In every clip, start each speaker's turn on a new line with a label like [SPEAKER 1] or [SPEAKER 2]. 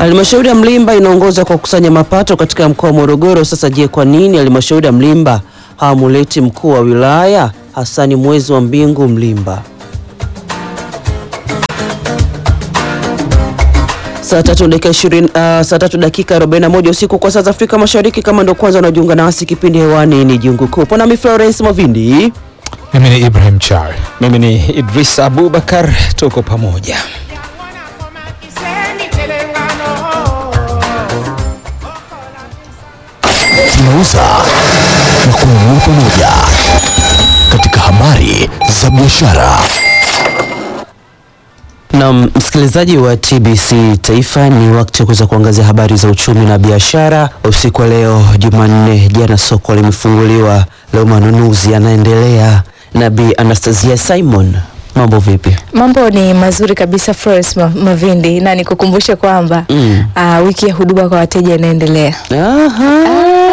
[SPEAKER 1] Halmashauri ya Mlimba inaongoza kwa kukusanya mapato katika mkoa wa Morogoro. Sasa je, kwa nini halmashauri ya Mlimba hawamuleti mkuu wa wilaya Hasani Mwezi wa Mbingu Mlimba? Saa tatu dakika ishirini, uh, saa tatu dakika 41 usiku kwa saa za Afrika Mashariki. Kama ndo kwanza unajiunga nasi, kipindi hewani ni Jungu Kuu. Ponami Florence Mavindi.
[SPEAKER 2] Mimi ni Ibrahim Char.
[SPEAKER 3] Mimi ni Idris Abubakar, tuko pamoja.
[SPEAKER 4] tunauza na kununua pamoja katika habari za biashara.
[SPEAKER 1] Na msikilizaji wa TBC Taifa, ni wakati wa kuweza kuangazia habari za uchumi na biashara usiku wa leo Jumanne. Jana soko limefunguliwa, leo manunuzi yanaendelea. na Bi Anastasia Simon, mambo vipi?
[SPEAKER 5] Mambo ni mazuri kabisa Florence Ma- Mavindi, na nikukumbushe kwamba
[SPEAKER 1] Mm.
[SPEAKER 5] ah, wiki ya huduma kwa wateja inaendelea.
[SPEAKER 1] Aha.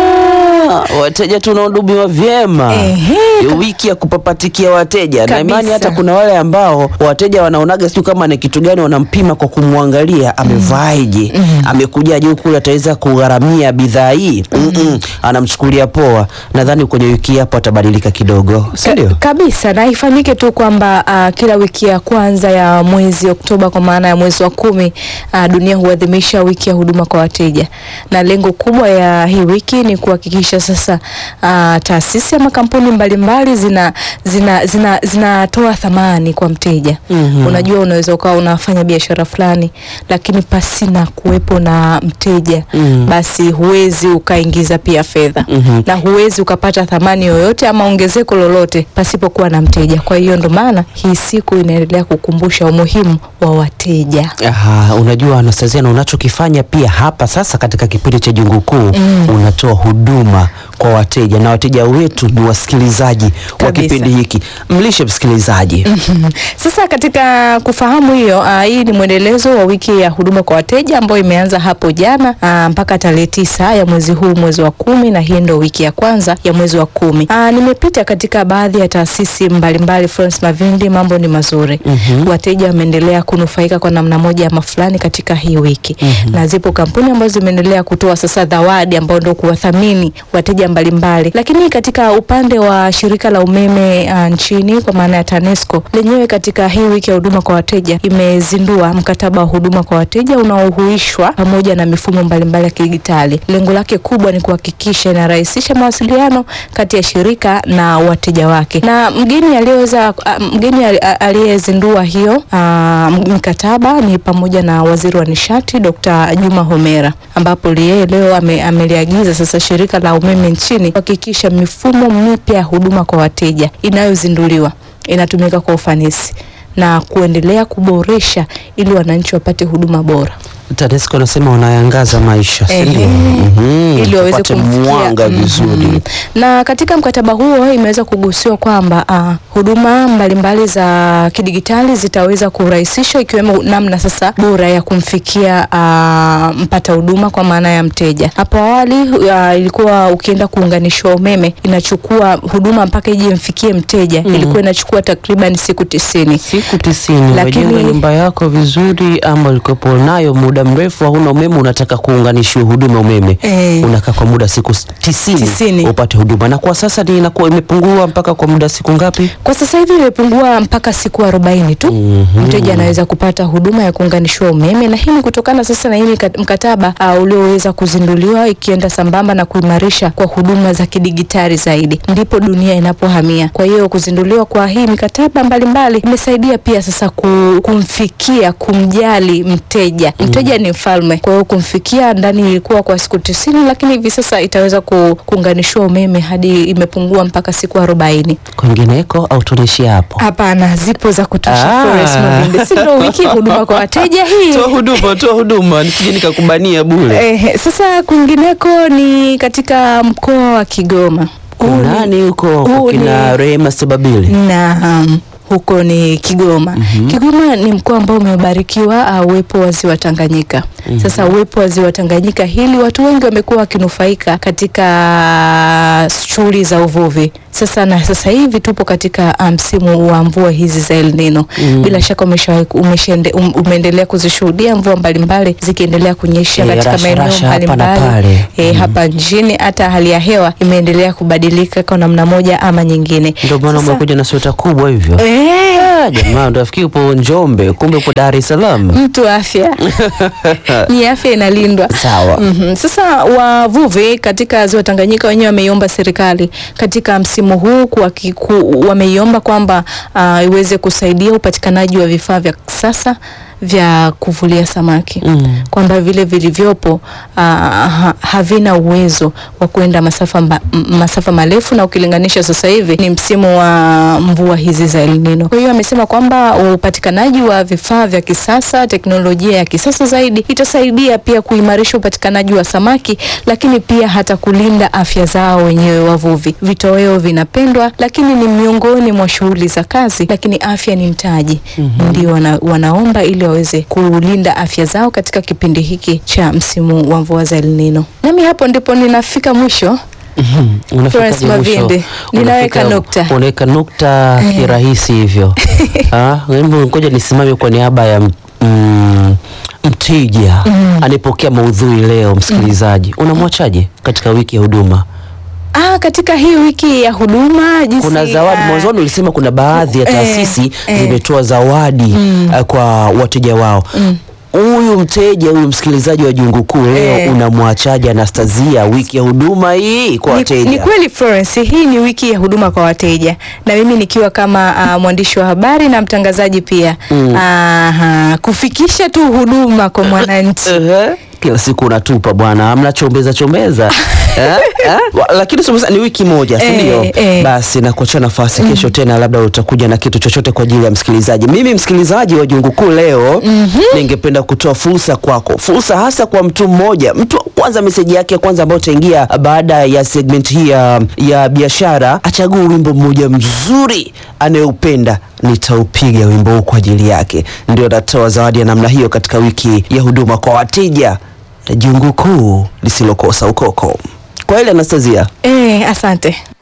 [SPEAKER 1] Wateja tunahudumiwa vyema.
[SPEAKER 5] Ehe.
[SPEAKER 1] Ni wiki ya kupapatikia wateja na
[SPEAKER 5] Kabisa.
[SPEAKER 1] imani, hata kuna wale ambao wateja wanaonaga sio kama ni kitu gani, wanampima kwa kumwangalia amevaaje, amekujaje huku, ataweza kugharamia bidhaa hii Mm-mm. anamchukulia poa. Nadhani kwenye wiki hii hapo atabadilika kidogo, si ndio?
[SPEAKER 5] Ka- kabisa na ifahamike tu kwamba ah, kila wiki ya kwanza ya mwezi Oktoba kwa maana ya mwezi wa kumi ah, dunia huadhimisha wiki ya huduma kwa wateja, na lengo kubwa ya hii wiki ni kuhakikisha sasa ah, taasisi ama kampuni mbalimbali zina zina zina zinatoa thamani kwa mteja.
[SPEAKER 1] Mhm.
[SPEAKER 5] Unajua, unaweza ukawa unafanya biashara fulani lakini pasina kuwepo na mteja
[SPEAKER 1] Mhm.
[SPEAKER 5] basi huwezi ukaingiza pia fedha
[SPEAKER 1] Mhm.
[SPEAKER 5] na huwezi ukapata thamani yoyote ama ongezeko lolote pasipokuwa na mteja. Kwa hiyo ndo maana hii siku inaendelea kukumbusha umuhimu wa wateja.
[SPEAKER 1] Aha, unajua Anastasia, na unachokifanya pia hapa sasa katika kipindi cha Jungu Kuu unatoa huduma kwa wateja na wateja wetu ni wasikilizaji wa
[SPEAKER 5] Kabisa.
[SPEAKER 1] kipindi hiki. Mlishe msikilizaji.
[SPEAKER 5] Sasa katika kufahamu hiyo, uh, hii ni mwendelezo wa wiki ya huduma kwa wateja ambayo imeanza hapo jana uh, mpaka tarehe tisa ya mwezi huu, mwezi wa kumi, na hii ndo wiki ya kwanza ya mwezi wa kumi. Uh, nimepita katika baadhi ya taasisi mbalimbali, Florence Mavindi, mambo ni mazuri. Wateja wameendelea kunufaika kwa namna moja ama fulani katika hii wiki na zipo kampuni ambazo zimeendelea kutoa sasa zawadi ambao ndo kuwathamini wateja mbalimbali, lakini katika upande wa shirika la umeme uh, nchini kwa maana ya TANESCO lenyewe katika hii wiki ya huduma kwa wateja imezindua mkataba wa huduma kwa wateja unaohuishwa pamoja na mifumo mbalimbali ya kidijitali. Lengo lake kubwa ni kuhakikisha inarahisisha mawasiliano kati ya shirika na wateja wake, na mgeni aliyeweza uh, mgeni ali- a- aliyezindua hiyo uh, mkataba ni pamoja na waziri wa nishati Dr. Juma Homera, ambapo yeye leo ame, ameliagiza sasa shirika la umeme nchini kuhakikisha mifumo mipya ya huduma kwa wateja inayozinduliwa inatumika kwa ufanisi na kuendelea kuboresha ili wananchi wapate huduma bora.
[SPEAKER 1] TANESCO anasema wanayangaza maisha, si ndio?
[SPEAKER 5] Ehe.
[SPEAKER 1] Mhm,
[SPEAKER 5] ili waweze
[SPEAKER 1] tupate
[SPEAKER 5] kumfikia
[SPEAKER 1] mwanga
[SPEAKER 5] Mhm.
[SPEAKER 1] vizuri.
[SPEAKER 5] Na katika mkataba huo imeweza kugusiwa kwamba ah, huduma mbalimbali za kidigitali zitaweza kurahisishwa ikiwemo namna sasa bora ya kumfikia ah, mpata huduma kwa maana ya mteja. Hapo awali ah, ilikuwa ukienda kuunganishwa umeme inachukua huduma mpaka ije mfikie mteja ilikuwa inachukua takriban siku tisini.
[SPEAKER 1] Siku tisini
[SPEAKER 5] Lakini-
[SPEAKER 1] umejenga nyumba yako vizuri, ama ulikopo nayo muda mrefu hauna umeme, unataka kuunganishiwa huduma ya umeme
[SPEAKER 5] Eh.
[SPEAKER 1] unakaa kwa muda siku s- tisini,
[SPEAKER 5] Tisini.
[SPEAKER 1] upate huduma, na kwa sasa ni inakuwa imepungua mpaka kwa muda siku ngapi?
[SPEAKER 5] Kwa sasa hivi imepungua mpaka siku arobaini tu
[SPEAKER 1] Mhm.
[SPEAKER 5] mteja anaweza kupata huduma ya kuunganishiwa umeme, na hii ni kutokana sasa na hii mika- mkataba uh, ulioweza kuzinduliwa ikienda sambamba na kuimarisha kwa huduma za kidigitali zaidi, ndipo dunia inapohamia. Kwa hiyo kuzinduliwa kwa hii mikataba mbalimbali imesaidia pia sasa ku, kumfikia kumjali mteja. Mteja ni mfalme, kwa hiyo kumfikia ndani ilikuwa kwa siku tisini, lakini hivi sasa itaweza ku, kuunganishiwa umeme hadi imepungua mpaka siku arobaini.
[SPEAKER 1] Kwingineko au tunaishie hapo?
[SPEAKER 5] Hapana, zipo za kutosha.
[SPEAKER 1] Ah.
[SPEAKER 5] Florence Mavinde, si ndio wiki ya huduma kwa wateja hii?
[SPEAKER 1] Toa huduma, toa huduma, nisije nikakubania bure.
[SPEAKER 5] Eh, sasa kwingineko ni katika mkoa wa Kigoma. Huu ni-
[SPEAKER 1] Nani huko
[SPEAKER 5] huu
[SPEAKER 1] kina
[SPEAKER 5] ni-
[SPEAKER 1] Rehema Sebabili?
[SPEAKER 5] Naam, huko ni Kigoma. Kigoma ni mkoa ambao umebarikiwa uh, uwepo wa ziwa Tanganyika Sasa uwepo wa ziwa Tanganyika hili, watu wengi wamekuwa wakinufaika katika shughuli za uvuvi. Sasa na sasa hivi tupo katika uh, msimu wa mvua hizi za El Nino. Bila shaka umeshawahi umeshende, um, umeendelea kuzishuhudia mvua mbalimbali zikiendelea kunyesha
[SPEAKER 1] Eh,
[SPEAKER 5] katika
[SPEAKER 1] rasha,
[SPEAKER 5] maeneo
[SPEAKER 1] rasha hapa na
[SPEAKER 5] mbalimbali
[SPEAKER 1] pale.
[SPEAKER 5] eh, hapa nchini. Hata hali ya hewa imeendelea kubadilika kwa namna moja ama nyingine.
[SPEAKER 1] Ndio maana
[SPEAKER 5] Sasa-
[SPEAKER 1] umekuja na sweta kubwa hivyo.
[SPEAKER 5] Eh,
[SPEAKER 1] Ah, jamaa ndo afikiri upo Njombe, kumbe upo Dar es Salaam.
[SPEAKER 5] mtu afya ni afya inalindwa.
[SPEAKER 1] Sawa.
[SPEAKER 5] Mhm. Sasa wavuvi katika ziwa Tanganyika wenyewe wameiomba serikali katika msimu huu kuhaki- ku, wameiomba kwamba ah, iweze kusaidia upatikanaji wa vifaa vya kisasa vya kuvulia samaki
[SPEAKER 1] Mm.
[SPEAKER 5] kwamba vile vilivyopo ah, ha, havina uwezo wa kwenda masafa, mba, m- masafa marefu na ukilinganisha sasa hivi ni msimu wa mvua hizi za El Nino. Kwa hiyo amesema kwamba upatikanaji wa vifaa vya kisasa, teknolojia ya kisasa zaidi itasaidia pia kuimarisha upatikanaji wa samaki, lakini pia hata kulinda afya zao wenyewe wavuvi. Vitoweo vinapendwa, lakini ni miongoni mwa shughuli za kazi, lakini afya ni mtaji. Ndio wana, wanaomba ili waweze kulinda afya zao katika kipindi hiki cha msimu wa mvua za El Nino. Nami hapo ndipo ninafika mwisho.
[SPEAKER 1] Unafikaje
[SPEAKER 5] Florence
[SPEAKER 1] mwisho?
[SPEAKER 5] Mavimbe, ninaweka
[SPEAKER 1] Unafika-
[SPEAKER 5] nukta.
[SPEAKER 1] Unaweka nukta kirahisi hivyo. Ah, hebu ngoja nisimame kwa niaba ya mm, mteja anayepokea maudhui leo, msikilizaji. Unamwachaje katika wiki ya huduma?
[SPEAKER 5] Ah, katika hii wiki ya huduma jinsi
[SPEAKER 1] Kuna zawadi
[SPEAKER 5] ah,
[SPEAKER 1] mwanzoni ulisema kuna baadhi ya
[SPEAKER 5] Eh,
[SPEAKER 1] taasisi
[SPEAKER 5] eh.
[SPEAKER 1] zimetoa zawadi eh, kwa wateja wao. Huyu mteja huyu msikilizaji wa Jungu Kuu leo
[SPEAKER 5] Eh.
[SPEAKER 1] unamwachaje Anastasia wiki ya huduma hii kwa
[SPEAKER 5] Ni,
[SPEAKER 1] wateja?
[SPEAKER 5] ni kweli Florence, hii ni wiki ya huduma kwa wateja, na mimi nikiwa kama uh, mwandishi wa habari na mtangazaji pia
[SPEAKER 1] Mm.
[SPEAKER 5] Aha, kufikisha tu huduma kwa mwananchi.
[SPEAKER 1] Ehe. Kila siku unatupa bwana, amna chombeza chombeza eh? Eh? Wa- Lakini sasa ni wiki moja, si
[SPEAKER 5] Eh,
[SPEAKER 1] ndio?
[SPEAKER 5] eh.
[SPEAKER 1] Basi nakuachia nafasi kesho tena, labda utakuja na kitu chochote kwa ajili ya msikilizaji. Mimi msikilizaji wa Jungu Kuu leo ningependa kutoa fursa kwako, fursa hasa kwa mtu mmoja, mtu wa kwanza, meseji yake ya kwanza ambayo utaingia baada ya segment hii ya, ya biashara, achague wimbo mmoja mzuri anayeupenda nitaupiga wimbo huu kwa ajili yake. Ndio natoa zawadi ya namna hiyo katika wiki ya huduma kwa wateja, jungu kuu lisilokosa ukoko. Kwa ile Anastasia,
[SPEAKER 5] Eh, asante.